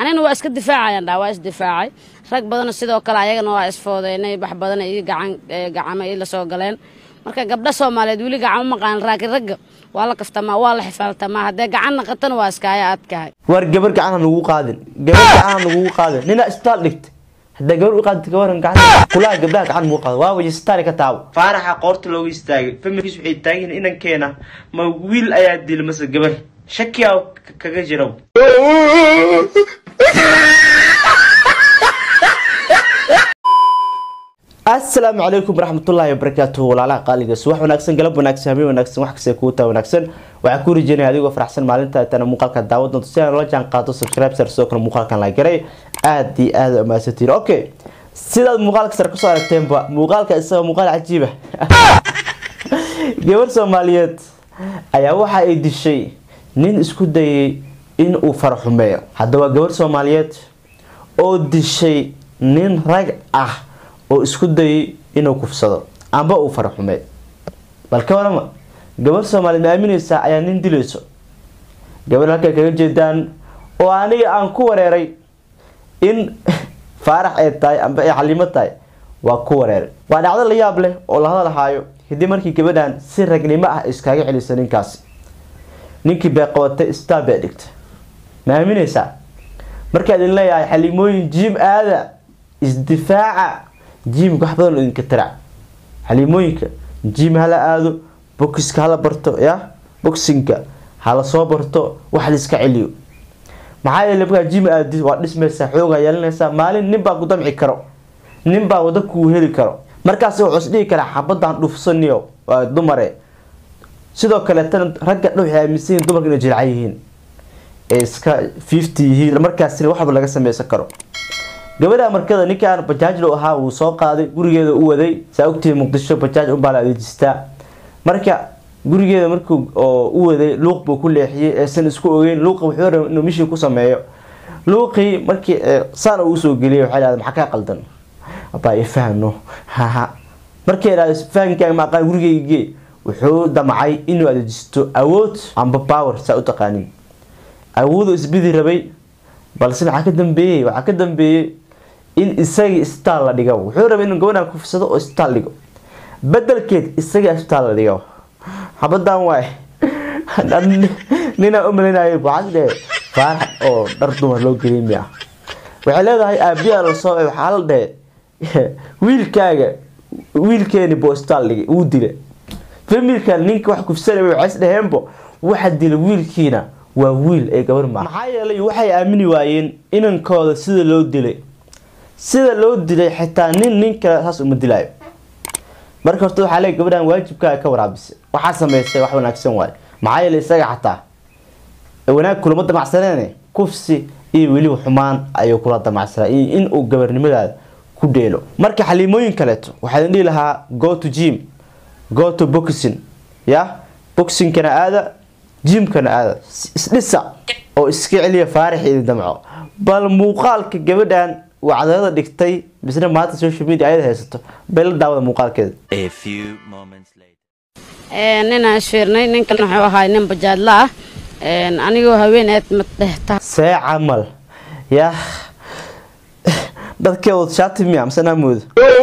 anigana waa iska difaacayaan dhaa waa isdifaacay rag badanna sidoo kale ayagana waa isfoodeynay wax badan ii gacan gacama ii lasoo galeen marka gabdha soomaaliyeed weli gacama maqaan laakiin ragga waa la kaftamaa waa la xifaaltamaa haddee gacan naqatana waa iskaaya adkahay war gabar gacan ha nugu qaadin gabar gacan ha nugu qaadin nina isbitaal dhigta haddaa gabar u qaadita gabaran gacan kulaha gabdhaha gacan nugu qaada waa waya isbitaali ka taabo faaraxa qoorta looga istaagay familkiis waxay taagan yihiin inankeena ma wiil ayaa dil mase gabar shakiyaa kaga jira asalaamu calaykum waraxmatullaahi wabarakaatuhu walaalaha qaaliga subax wanaagsan galab wanaagsan habeen wanaagsan wax kasta kuu taa wanaagsan waxaa ku rajeynaya adigoo faraxsan maalinta tana muuqaalka daawa doonto si aan la jaan qaado subscribe sar sidoo kale muuqaalkan la garay aad iyo aad u mahadsantiin okay sidaad muuqaalka sare kusoo aragteenba muuqaalka isaga muuqaal cajiiba gabar soomaaliyeed ayaa waxa ay dishay nin isku dayay in uu faraxumeeyo haddaba gabar soomaaliyeed oo dishay nin rag ah oo isku dayay inuu kufsado amba uu faraxumeey bal ka warama gabar soomaaliyeed ma aamineysaa ayaa nin dilayso gabar halkay kaga jeedaan oo aniga aan ku wareeray in faarax ay tahay amba ay xalimo tahay waa ku wareeray waa dhacdo la yaab leh oo la hadalhaayo kadib markii gabadhan si ragnimo ah iskaaga celisa ninkaasi ninkii bay qabatay isbitaal bay dhigtay ma aamineysaa markaa idin leeyahay xalimooyin jiim aada isdifaaca jiimka wax badan oo idinka tarac xalimooyinka jiim hala aado bokiska hala barto ya boxinka hala soo barto wax la iska celiyo maxaa yeele markaa jiim aadid waa dhismaysaa xoogaa yeelanaysaa maalin ninbaa ku damci karo ninbaa wada kuu heli karo markaas wuxuu is dhihi karaa xabadaan dhufsaniyo waa dumare sidoo kaleetana ragga dha waxay aaminsan yihin dumarka inay jilcan yihiin ee iska fifty yihiin markaasina waxba laga sameysan karo gabadha markada ninkaan bajaajlo ahaa wuu soo qaaday gurigeeda u waday saa ogtihi muqdisho bajaaj unbaa la adeejistaa marka gurigeeda markuu u waday luuq buu ku leexiyey eesan isku ogeyn luuqa wuxuu raba inuu mishin ku sameeyo luuqii markii saan uu usoo geliyay waxay dhahday maxaa kaa qaldan abaa ifahno haha markay dhahday fahankaaga ma aqaan gurigeygee wuxuu damcay inuu adeejisto awood amba power saa u taqaanin awooduu isbidi rabay balse maxaa ka dambeeyey waxaa ka dambeeyey in isagii isbitaal la dhigo wuxuu rabay inuu gabadhan kufsado oo isbitaal dhigo bedelkeed isagii isbitaal la dhigo xabadan waay ninaa u malaynayo waxaas dheh faarax oo dhar dumar loo geliyay miya waxay leedahay aabiyaa la soo waxaa la dhehe wiilkaaga wiilkeeni buu isbitaal dhigay wuu dila familkan ninka wax kufsanaya waxay is dhaheenbo waxa dila wiilkiina waa wiil ee gabar maa maxaa yeelay waxay aamini waayeen inankooda sida loo dilay sida loo dilay xitaa nin nin kale saas uma dilaayo marka horta waxaa leey gabadhan waajibkaaga ka waraabisay waxaa sameysay wax wanaagsan waayo maxaa yeelay isaga xataa wanaag kulama damacsaneene kufsi iyo weliba xumaan ayuu kula damacsanaa iyo in uu gabarnimadaada ku dheelo marka xaliimooyin kaleeto waxaa idin dhihi lahaa go to gym go to boxing ya boxingkana aada jimkana aada isdhisa oo iska celiya faarix idin damco bal muuqaalka gabadhan wacdalada dhigtay bisna maanta social media ayada haysato bay la daawada muuqaalkeeda ninaan isfiirnay ninkan wuxuu ahaa nin bajaadla ah anigoo haween eed madhehta see camal yah dadkee wad shaati miya mise naamooda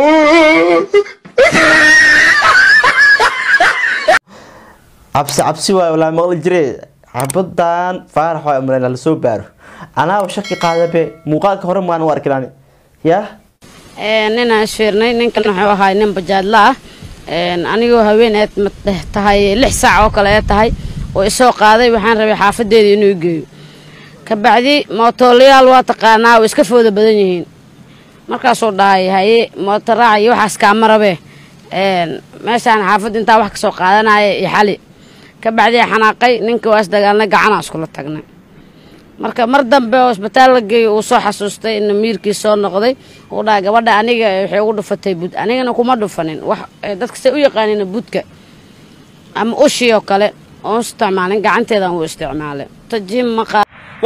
cabsi cabsi waayo walaa maqli jire xabadan faarax waa umaleyn lasoo baaro anaaba shaki qaadabe muuqaalka hore maan u arkin ani yah ninaan isfiirnay ninkan wuxuu ahaa nin bajaadla ah anigoo haween eed madheh tahay lix saac oo kale ee tahay oo isoo qaaday waxaan rabay xaafadeeda inuu geeyo kabacdi mootoolayaal waa taqaanaa way iska fooda badan yihiin markaasuu dhahay haye mootoraaca iyo waxaas kaama rabee meeshaan xaafadda intaa wax kasoo qaadanaya iyo xali kabacdii xanaaqay ninka waa isdagaalnay gacanaa iskula tagnay marka mar dambe oo isbitaal la geeyay uu soo xasuustay in miirkii soo noqday uu dhahay gabadha aniga waxay ugu dhufatay bud anigana kuma dhufanin wax dadka say u yaqaanina budka ama ushii oo kale oon isticmaalin gacanteedan uu isticmaalay tajim maqa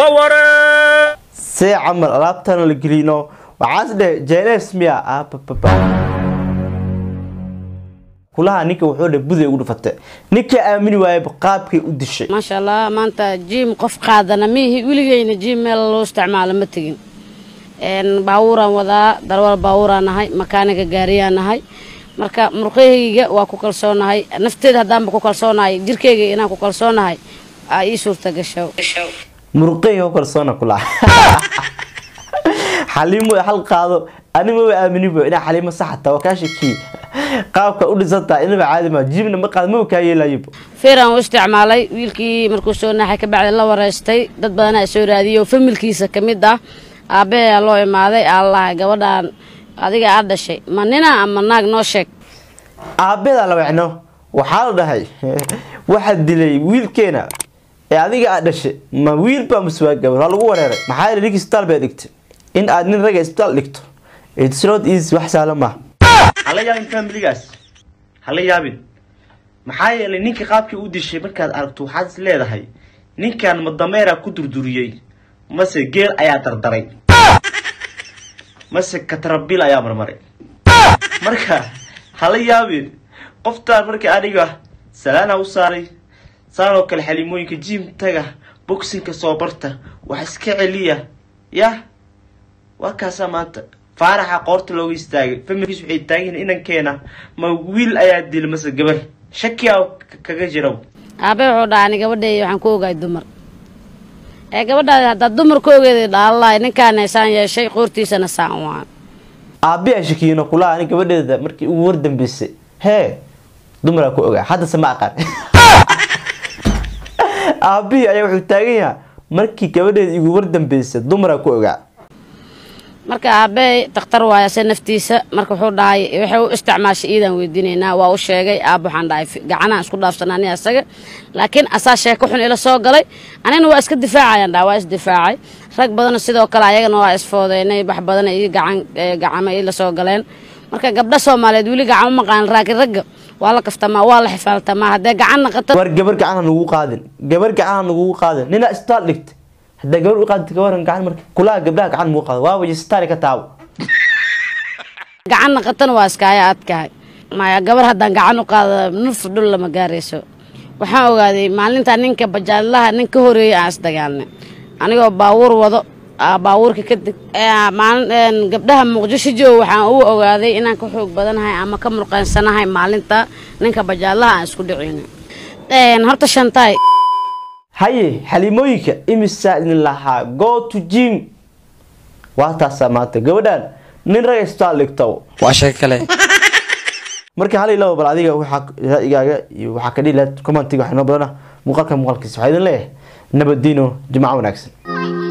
see camal alaabtana la gelino waxaas dheh jns miya kulaha ninka wuxuu dhe buday ugu dhufate ninka aamini waayaba qaabkay u dishay maasha allah maanta jiim qof qaadana miihi weligeyna jiim meel loo isticmaalo ma tegin baabuuraan wadaa darwal baabuuraan nahay makaaniga gaariyaan nahay marka murqahayga waa ku kalsoonahay nafteeda haddaanba ku kalsoonahay jirkeyga inaan ku kalsoonahay aa ii suurta gasho muruqey oo kalsoona kulaha xaliimo hal qaado anima wa aaminibo inaa xaliimo saxata waa kaa shakii qaabka u dhisantaa inaba caadi maa jibna ma qaad maba kaa yeelayibo feeraan u isticmaalay wiilkii markuu soo naaxay ka bacdi la wareystay dad badanaa soo raadiyay oo familkiisa ka mid ah aabbaheyaa loo imaaday allaha gabadhaan adiga aad dhashay ma nina ama naag noo sheeg aabbeeda la wecno waxaa la dhahay waxaa dilay wiilkeena ee adiga aad dhashay ma wiilbaa masuwaa gabar waa lagu wareeray maxaa yeele ninka isbitaal bay dhigtay in aad nin ragga isbitaal dhigto it's not easy wax sahlan maaha hala yaabin familigaas hala yaabin maxaa yeelay ninka qaabkii u dishay markaad aragto waxaad is leedahay ninkan ma dameeraa ku durduriyey mase geel ayaa dardaray mase katrabil ayaa marmaray marka hala yaabin qoftaan marka aniga salaana u saaray saan oo kale xalimooyinka jim taga boxinka soo barta wax iska celiya yah waa kaasaa maanta faaraxa qoorta looga istaagay familkiis waxay taagiin inankeena ma wiil ayaa dila mase gabar shakiyaa kaga jira aabe wuxuu dhaha ani gabadheey waxaan ku ogaay dumar ee gabadhaadi haddaad dumar ka ogeeday dhaalaay ninkaana saan yeeshay qoortiisana saan waan aabiyaa shakiino kulaha ani gabadheeda markii ugu war dambeysay hee dumaraa ku ogaa haddase ma aqaan aabihii ayaa wuxuu taagan yahaa markii gabadheeda igu war dambeysay dumaraa ku ogaa marka aabbe dakhtar waaya se naftiisa marka wuxuu dhahay waxay u isticmaashay iidaan weydiinaynaa waa u sheegay aab waxaan dhahay gacanaan isku dhaafsanaa ani asaga laakiin asaa sheeko xun ila soo galay anina waa iska difaacayaan dhaha waa isdifaacay rag badana sidoo kale ayagana waa isfoodeynay wax badana ii gacan gacama ila soo galeen marka gabdha soomaaliyeed weli gacan u maqaan laakiin ragga waa la kaftamaa waa la xifaaltamaa haddee gacan naqata war gabar gacan ha nugu qaadin gabar gacan ha nugu qaadin ninaa isbitaal dhigtay haddaa gabar u qaadita gabaran gacan marka kulaha gabdhaha gacan nugu qaado waa waje isbitaali ka taabo gacan naqatana waa iskaaya adkahay maya gabar haddaan gacan u qaada nuf dhul lama gaarayso waxaan ogaaday maalintaa ninka bajaadlaha nin ka horeeyay aan isdagaalnay anigoo baabuur wado baabuurka kadib maalin gabdhaha muqdisho joog waxaan u ogaaday inaan ka xoog badanahay ama ka murqansanahay maalinta ninka bajaadlaha aan isku dhicin horta shantaay haye xalimooyinka imisaa idin lahaa go to gym waa taasaa maanta gabadhaan nin rag isbitaal dhigto waa sheeko kale marka hal ilaba bal adiga waxaa ra'yigaaga iyo waxaa ka dhihi lahayd commentiga waxaa inoo badana muuqaalka muuqaalkiisa waxaa idin leeyahay nabadiino jimco wanaagsan